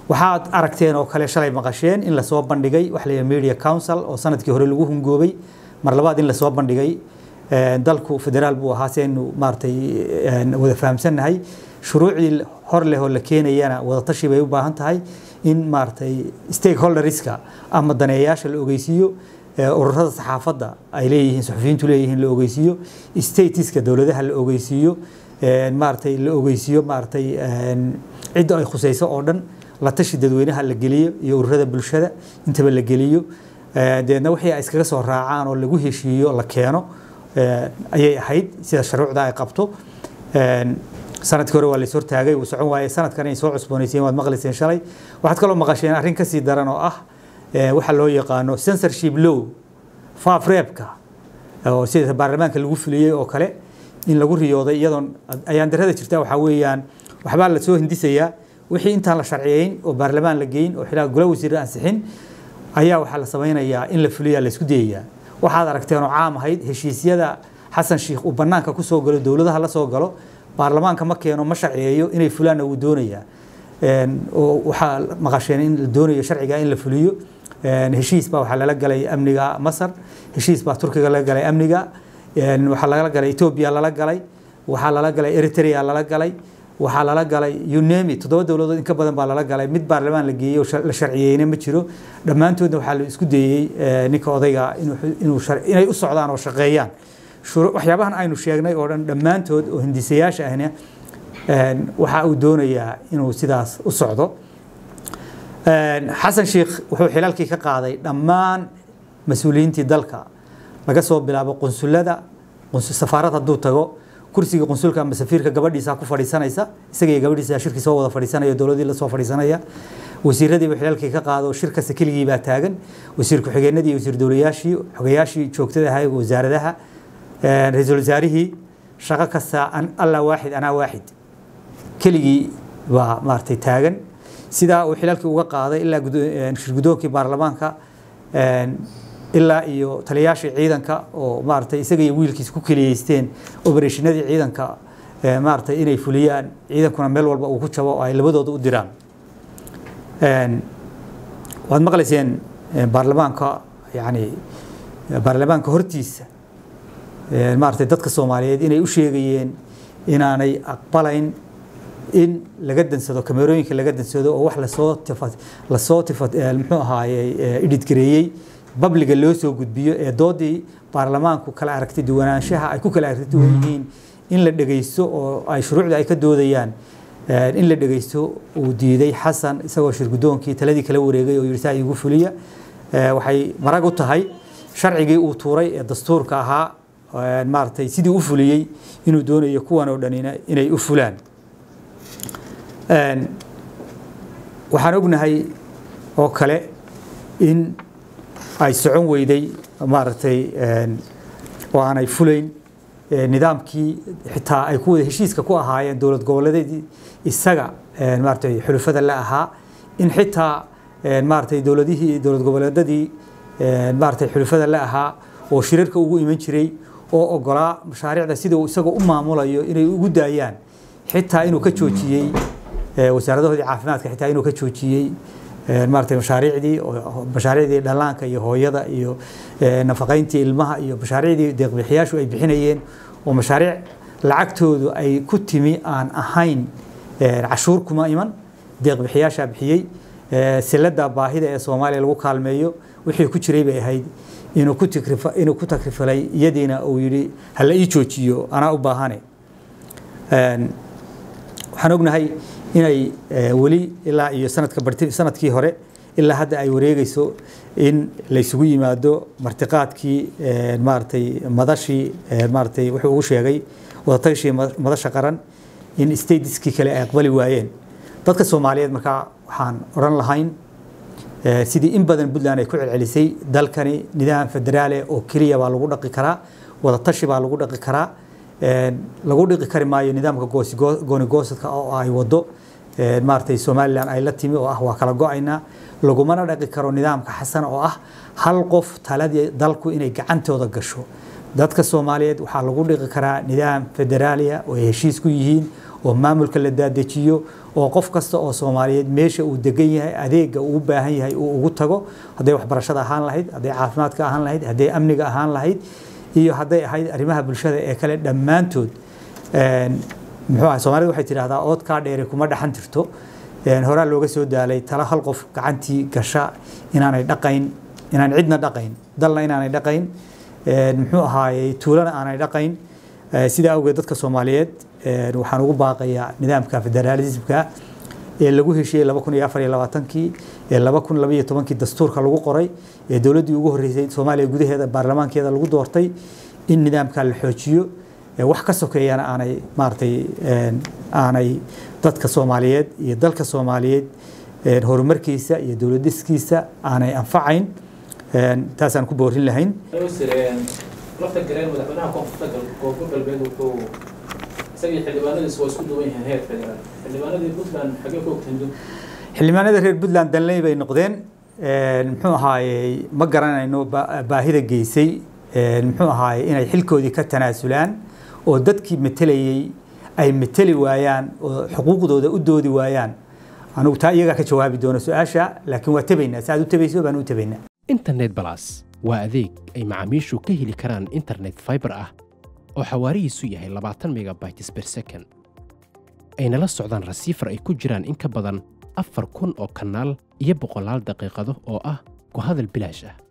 waxaad aragteen oo kale shalay maqasheen in lasoo bandhigay wax la media council oo sanadkii hore lagu hungoobay mar labaad in lasoo bandhigay dalku federaal buu ahaa si aynu maaragtay wada fahamsannahay shuruucdii hor leh oo la keenayana wadatashi bay u baahan tahay in maaragtay stakeholderska ama daneeyaasha la ogeysiiyo ururada saxaafadda ay leeyihiin suxufiyiintu leeyihiin la ogeysiiyo statiska dowladaha la ogeysiiyo maaragtay la ogeysiiyo maaragtay cidda ay khusayso oo dhan la tashi dadweynaha la geliyo iyo ururada bulshada intaba la geliyo deedna wixii ay iskaga soo raacaan oo lagu heshiiyo la keeno ayay ahayd sida shuruucda ay qabto sanadkii hore waa lays hortaagay wuu socon waayey sanadkan inay soo cusboonayseen waad maqlayseen shalay waxaad kaloo maqasheen arrin kasii daran oo ah waxa loo yaqaano censorship law faafreebka oo sida baarlamaanka lagu fuliyey oo kale in lagu riyooday iyadoon ayaan darada jirta waxaa weeyaan waxbaa la soo hindisayaa wixii intaan la sharciyeyn oo baarlamaan la geyn oo xilaa golo wasiir ansixin ayaa waxaa la samaynayaa in la fuliyaa la isku dayayaa waxaad aragteen oo caam ahayd heshiisyada xasan sheikh uu bannaanka ku soo galo dowladaha la soo galo baarlamaanka ma keeno ma sharciyeeyo inay fulaanna wuu doonayaa oo waxaa maqasheen in la doonayo sharciga in la fuliyo heshiis baa waxaa lala galay amniga masar heshiis baa turkiga laga galay amniga waxaa lala galay etoobiya lala galay waxaa lala galay eritrea lala galay waxaa lala galay unemi toddoba dowladood in ka badan baa lala galay mid baarlamaan la geeyey oo la sharciyeyna ma jiro dhammaantoodna waxaa la isku dayey ninka odayga inay u socdaan oo shaqeeyaan waxyaabahan aynu sheegnay oo dhan dhammaantood oo hindisayaasha ahna waxa uu doonayaa inuu sidaas u socdo xasan sheikh wuxuu xilalkii ka qaaday dhammaan mas-uuliyiintii dalka laga soo bilaabo qunsulada safaarad hadduu tago kursiga qunsulka ama safiirka gabadhiisa ku fadhiisanaysa isaga iyo gabadhiisa shirkii soo wada fadhiisanaya dowladii la soo fadhiisanaya wasiiradiiba xilalkii ka qaado shir kasta keligii baa taagan wasiir ku-xigeenadii wasiir dowlayaashii xogayaashii joogtada ahay wasaaradaha ra-iisul wasaarihii shaqo kasta alla waaxid anaa waaxid keligii baa maaragtay taagan sidaa uu xilalkii uga qaaday ilaa shirgudoonkii baarlamaanka ilaa iyo taliyaashii ciidanka oo maaragtay isaga iyo wiilkiisa ku keliyeysteen obereshinadii ciidanka maaragtay inay fuliyaan ciidankuna meel walba uu ku jabo oo ay labadooda u diraan waad maqlayseen baarlamaanka yani baarlamaanka hortiisa maaragtay dadka soomaaliyeed inay u sheegayeen inaanay aqbalayn in laga dansado kamerooyinka laga dansado oo wax lasoo tifa lasoo tifa muxuu ahaaye idhidgareeyey babliga loo soo gudbiyo ee doodii baarlamaanku kala aragti duwanaanshaha ay ku kala aragti duwan yihiin in la dhegeysto oo ay shuruucda ay ka doodayaan in la dhegeysto uu diiday xasan isagoo shirgudoonkii taladii kala wareegay oo yidhi saa iigu fuliya waxay marag u tahay sharcigii uu tuuray ee dastuurka ahaa maaragtay sidii u fuliyey inuu doonayo kuwan oo dhanina inay u fulaan waxaan ognahay oo kale in ay socon weyday maaragtay oo aanay fulayn nidaamkii xitaa ay ku wada heshiiska ku ahaayeen dowlad goboleedeedii isaga maaragtay xulufada la ahaa in xitaa maaragtay dowladihii dowlad goboleedadii maaragtay xulufada la ahaa oo shirarka ugu iman jiray oo ogolaa mashaariicda sida uu isaga u maamulayo inay ugu daayaan xitaa inuu ka joojiyey wasaaradahoodii caafimaadka xitaa inuu ka joojiyey maaragtay mashaariicdii mashaariicdii dhallaanka iyo hooyada iyo nafaqayntii ilmaha iyo mashaariicdii deeqbixiyaashu ay bixinayeen oo mashaariic lacagtoodu ay ku timi aan ahayn cashuur kuma iman deeqbixiyaashaa bixiyey silada baahida ee soomaaliya lagu kaalmeeyo wixii ku jiray bay ahayd inuu ku inuu ku takrifalay iyadiina uu yidhi hala ii joojiyo anaa u baahane waxaan ognahay inay weli ilaa iyo sanadka barti sanadkii hore ilaa hadda ay wareegayso in la isugu yimaado martiqaadkii maaragtay madashii maaragtay wuxuu ugu sheegay wadatagashii madasha qaran in statiskii kale ay aqbali waayeen dadka soomaaliyeed markaa waxaan odhan lahayn sidii in badan puntland ay ku celcelisay dalkani nidaam federaale oo keliya baa lagu dhaqi karaa wadatashi baa lagu dhaqi karaa lagu dhiqi kari maayo nidaamka goonigoosadka oo ay wado maaragtay somalilan ay la timi oo ah waa kala go-aynaa lagumana dhaqi karo nidaamka xasan oo ah hal qof taladii dalku inay gacantooda gasho dadka soomaaliyeed waxaa lagu dhiqi karaa nidaam federaaliya oo ay heshiis ku yihiin oo maamulka la daadejiyo oo qof kasta oo soomaaliyeed meesha uu degan yahay adeega uu u baahan yahay uu ugu tago hadday waxbarashada ahaan lahayd hadday caafimaadka ahaan lahayd hadday amniga ahaan lahayd iyo hadday ahayd arrimaha bulshada ee kale dhammaantood muxuu ahay soomaalida waxay tidhahdaa ood kaa dheere kuma dhaxan tirto horaa looga soo daalay tala hal qof gacantii gasha inaanay dhaqayn inaan cidna dhaqayn dalna inaanay dhaqayn muxuu ahaayey tuulana aanay dhaqayn sidaa awgeed dadka soomaaliyeed waxaan ugu baaqayaa nidaamka federaalismka ee lagu heshiiyey laba kun iyo afar iyo labaatankii ee laba kun laba iyo tobankii dastuurka lagu qoray ee dowladdii ugu horreysay soomaaliya gudaheeda baarlamaankeeda lagu doortay in nidaamka la xoojiyo wax ka sokeeyana aanay maaragtay aanay dadka soomaaliyeed iyo dalka soomaaliyeed horumarkiisa iyo dowladiskiisa aanay anfacayn taasaan ku boorin lahayn lafta gareen madaxweynaha koonfurta koonfur galbeed wuxuu isagii xildhibaanadiisu waa isku duwan yihiin heer federaal xildhibaanadii puntland xagee ku ogtahin dun xildhibaanada reer puntland danley bay noqdeen muxuu ahaayey ma garanayno baahida geysay muxuu ahaayey inay xilkoodii ka tanaasulaan oo dadkii matelayey ay mateli waayaan oo xuquuqdooda u doodi waayaan anugu taa iyagaa ka jawaabi doono su-aasha laakiin waa tabaynaa si aad u tabayso baan u tabaynaa internet balas waa adeeg ay macaamiishu ka heli karaan internet fiber ah oo xawaarihiisu yahay labaatan megabytes per second ayna la socdaan rasiifar ay ku jiraan in ka badan afar kun oo kanaal iyo boqolaal daqiiqado oo ah ku hadal bilaash ah